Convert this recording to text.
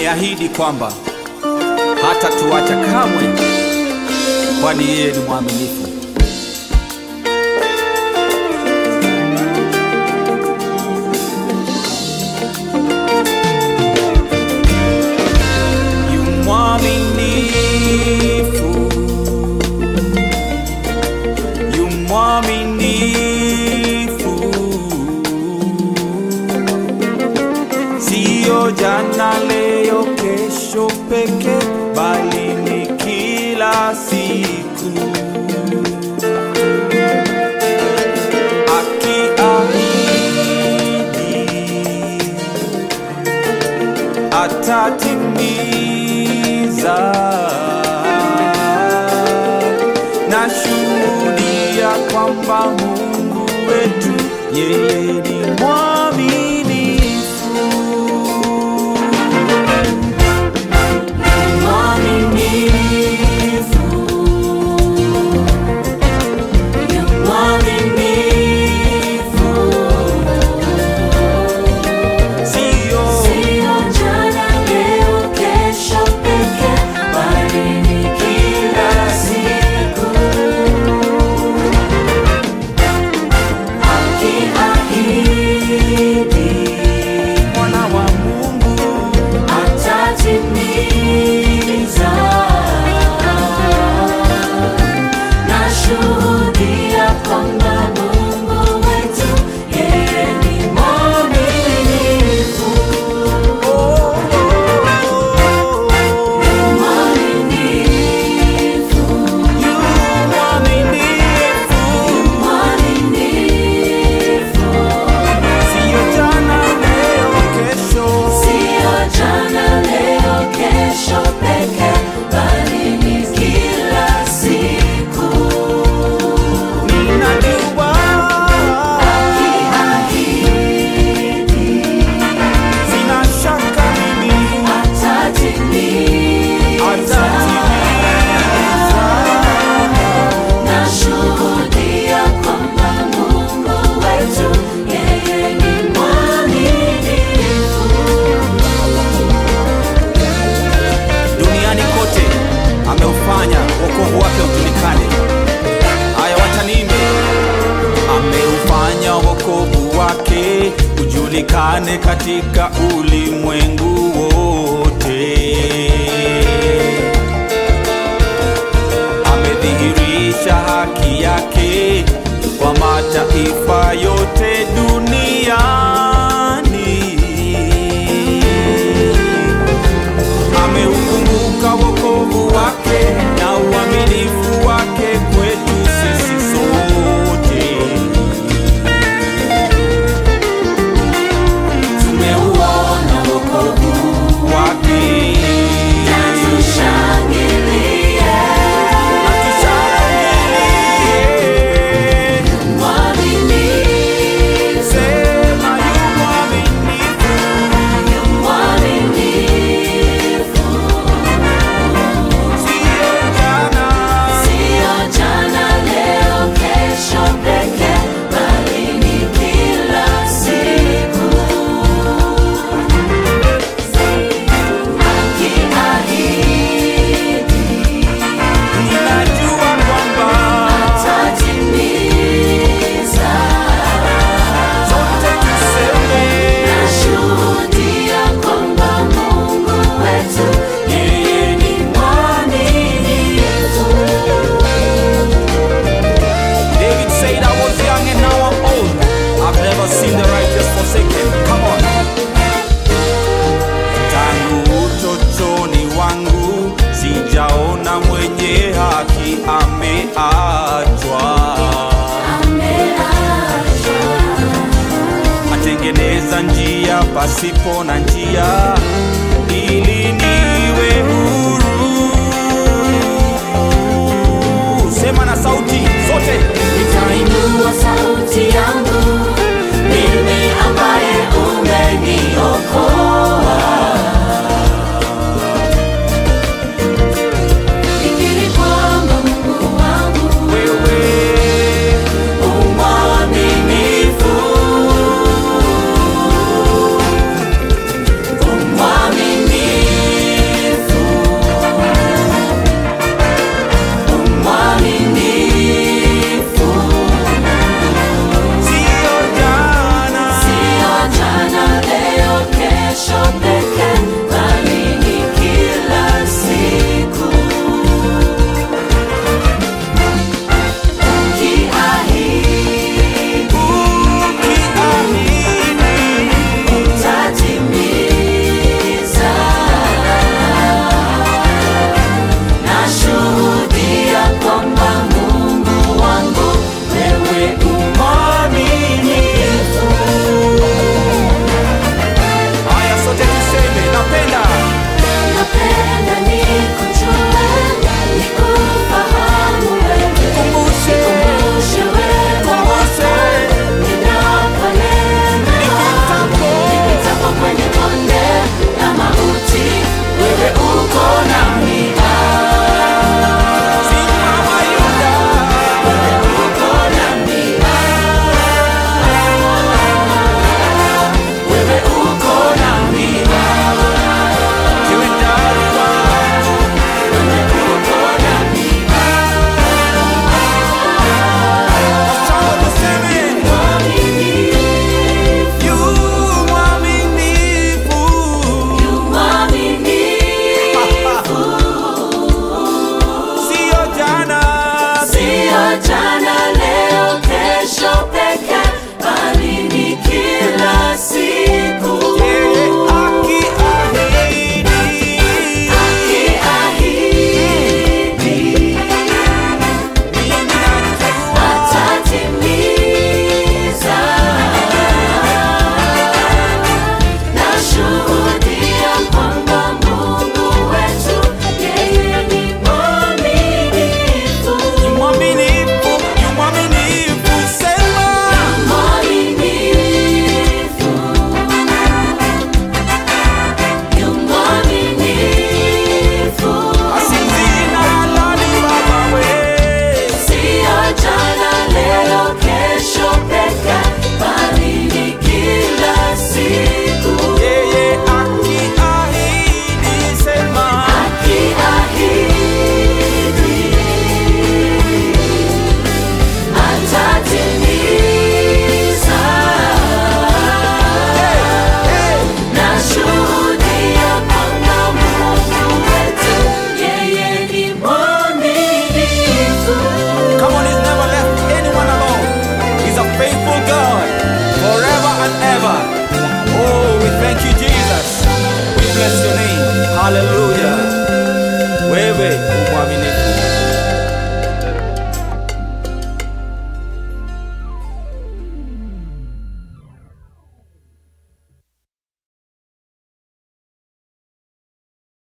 ameahidi kwamba hata tuacha kamwe, kwani yeye ni mwaminifu. Yu mwaminifu, yu mwaminifu, siyo jana, leo, kesho peke, bali ni kila siku. Akiahidi atatimiza. Nashuhudia kwamba Mungu wetu yeye ni mwaminifu. Mwaminifu, yu mwaminifu, Sio sio jana, leo, kesho peke, bali ni kila siku. Akiahidi mwana wa Mungu, atatimiza. Nashuhudia kwamba Mungu wetu yeye ni mwaminifu, mwaminifu, yu mwaminifu. mwaminifu. Sio jana, leo, kesho. Sio jana, leo, kesho peke, bali ni kila siku. Ninajua Akiahidi sina shaka mimi atatimiza. atatimiza. Nashuhudia kwamba Mungu wetu yeye ni mwaminifu. Duniani kote ameufanya wokovu wake ujulikane. Haya, watanimbe. Ameufanya wokovu wake ujulikane katika ulimwengu wote. Amedhihirisha haki yake kwa mataifa yote duniani ameukumbuka wokovu wake na uaminifu wake kwetu sisi sote. Tumeuona wokovu Wake na tushangilie. na tushangilie, Mwaminifu, sema yu mwaminifu, mwaminifu. siyo jana, Sio jana, leo, kesho peke, bali ni kila siku. Akiahidi ninajua kwamba atatimiza. sote tuseme Nashuhudia kwamba Mungu wetu yeye ni mwaminifu. David said, I was young and now I'm old. I've never seen the righteous forsaken. Come on. Tangu utotoni wangu sijaona mwenye haki ameachwa. Ameachwa. Atengeneza njia pasipo na njia ili niwe huru. Sema na sauti zote. Nitainua sauti yangu, mimi ambaye umeniokoa. Nikiri kwamba Mungu wangu Wewe umwaminifu, umwaminifu. Hallelujah.